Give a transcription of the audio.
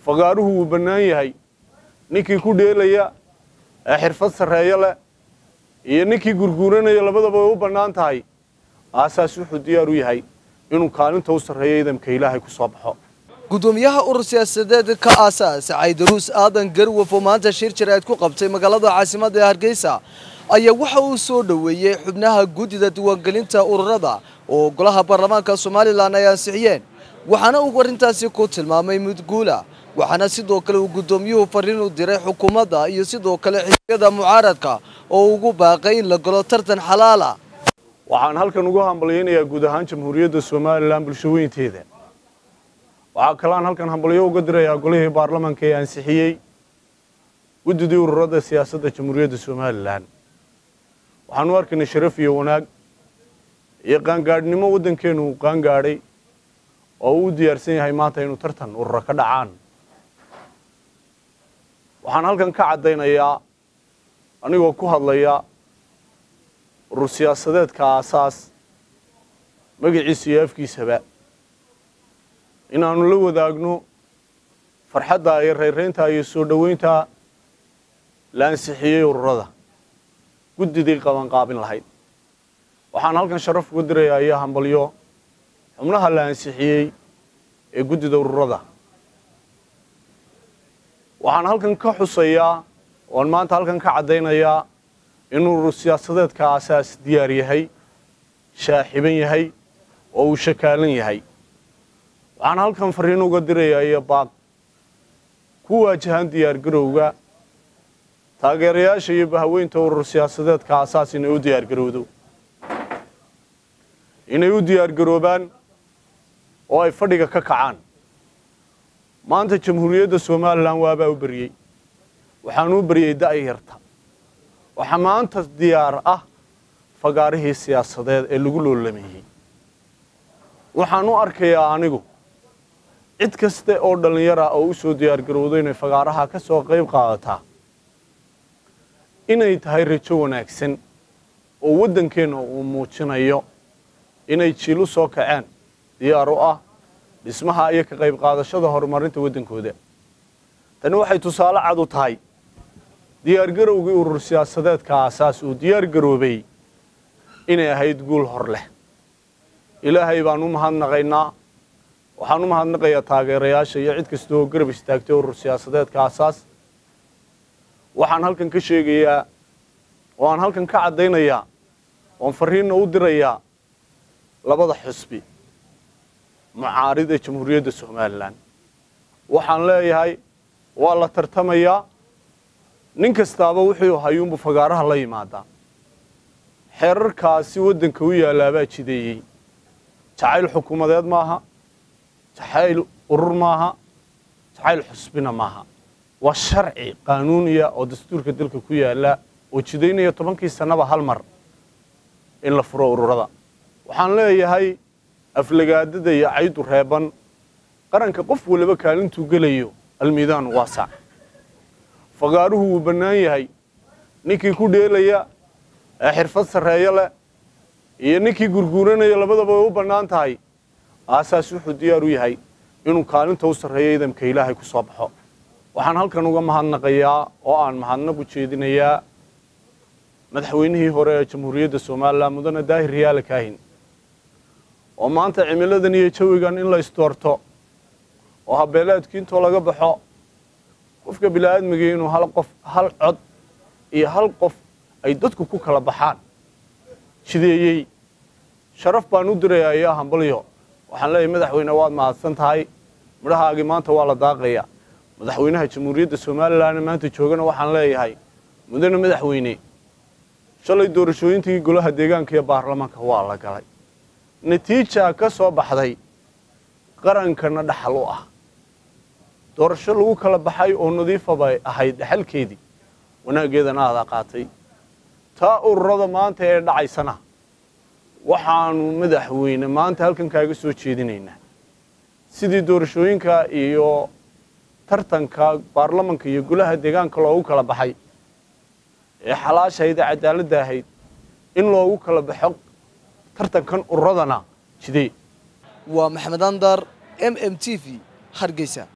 fagaaruhu wuu bannaan yahay ninkii ku dheelaya ee xirfad sarreeyo leh iyo ninkii gurguuranaya labadaba way u bannaan tahay aasaas wuxuu diyaar u yahay inuu kaalinta u sarreeyo idamka ilaahay ku soo baxo gudoomiyaha urur siyaasadeed ka aasaas caydaruus aadan garwaf oo maanta shir jaraa'id ku qabtay magaalada caasimadda ee hargeysa ayaa waxa uu soo dhoweeyey xubnaha guddida diiwaangelinta ururada oo golaha baarlamaanka somalilan ay ansixiyeen waxaana uu arrintaasi ku tilmaamay mudguula waxaana sidoo kale uu guddoomiyuhu fariin u diray xukuumadda iyo sidoo kale xisbiyada mucaaradka oo ugu baaqay in la galo tartan xalaala waxaan halkan ugu hambalyaynayaa guud ahaan jamhuuriyadda somalilan bulshaweynteeda waxaa kaleaan halkan hambalyo uga dirayaa golihii baarlamaanka ee ansixiyey guddidii ururada siyaasadda jamhuuriyadda somalilan waxaan u arkaynay sharaf iyo wanaag iyo qaangaadhnimo waddankeenu uu qaangaadhay oo uu u diyaarsan yahay maanta inuu tartan urura ka dhacaan waxaan halkan ka caddaynayaa anigoo ku hadlaya urur siyaasadeedka aasaas magaciisa iyo afkiisaba inaannu la wadaagno farxadda iyo rayraynta iyo soo dhoweynta la ansixiyey ururada guddidii qabanqaabin lahayd waxaan halkan sharaf uga dirayaa iyo hambalyo xubnaha la ansixiyey ee guddida ururada waxaan halkan ka xusayaa oan maanta halkan ka caddaynayaa inuu urur siyaasadeedka aasaas diyaar yahay shaaxiban yahay oo uu shakaalan yahay waxaan halkan fariin uga dirayaa iyo baaq ku waajahan diyaargarowga taageerayaasha iyo bahaweynta urur siyaasadeedka aasaas inay u diyaargarowdo inay u diyaargaroobaan oo ay fadhiga ka kacaan maanta jamhuuriyadda somalilan waabaa u beriyey waxaan u beriyey da'yarta waxaa maanta diyaar ah fagaarihii siyaasadeed ee lagu loolameeyey waxaan u arkayaa anigu cid kaste oo dhallinyara oo u soo diyaargarowdo inay fagaaraha ka soo qayb qaadataa inay tahay rajo wanaagsan oo waddankeenna uu muujinayo inay jiil u soo kaceen diyaar u ah dhismaha iyo ka qayb qaadashada horumarinta waddankooda tani waxay tusaale cad u tahay diyaargarowgii urur siyaasadeedka aasaas uu diyaar garoobay inay ahayd guul hor leh ilaahay baan u mahadnaqaynaa waxaan u mahadnaqayaa taageerayaasha iyo cid kasta oo garab istaagtay urur siyaasadeedka aasaas waxaan halkan ka sheegayaa oo aan halkan ka caddaynayaa oon fariinna u dirayaa labada xusbi mucaarida jamhuuriyadda somalilan waxaan leeyahay waa la tartamayaa nin kastaaba wuxuu hayuunbu fagaaraha la yimaadaa xeerarkaasi waddanka u yaalaabaa jideeyey jacayl xukuumadeed maaha jacayl urur maaha jacayl xusbina maaha waa sharci qaanuuniya oo dastuurka dalka ku yaala oo jidaynaya tobankii sannaba hal mar in la furo ururada waxaan leeyahay aflagaadada iyo caydu reeban qaranka qof waliba kaalintuu gelayo almiidaanu waasac fagaaruhu wuu bannaan yahay ninkii ku dheelaya ee xirfad sarreeyo leh iyo ninkii gurguuranaya labadaba way u bannaan tahay aasaas wuxuu diyaar u yahay inuu kaalinta u sarreeyo idamka ilaahay ku soo baxo waxaan halkan uga mahadnaqayaa oo aan mahadnaq u jeedinayaa madaxweynihii hore ee jamhuuriyadda somalilan mudane daahir riyaale kaahin oo maanta cimiladan iyo jawigan in la isdoorto oo habeeleedkii intoo laga baxo qofka bini'aadmigii inuu hal qof hal cod iyo hal qof ay dadku ku kala baxaan jideeyey sharaf baan u dirayaa iyo hambalyo waxaan leeyahay madaxweyne waad mahadsan tahay midhahaagii maanta waa la daaqaya madaxweynaha jamhuuriyadda somalilan maanta joogana waxaan leeyahay mudane madaxweyne shalay doorashooyintii golaha deegaanka iyo baarlamaanka waa la galay natiija ka soo baxday qarankana dhaxal u ah doorasho lagu kala baxay oo nadiifa bay ahayd dhaxalkeedii wanaaggeedana adaa qaatay taa ururada maanta ee dhacaysana waxaanu madaxweyne maanta halkan kaaga soo jeedinaynaa sidii doorashooyinka iyo tartanka baarlamanka iyo golaha deegaanka loogu kala baxay ee xalaashahayd ee cadaaladda ahayd in loogu kala baxo tartankan ururadana jidee waa maxamed andar m m t v hargeysa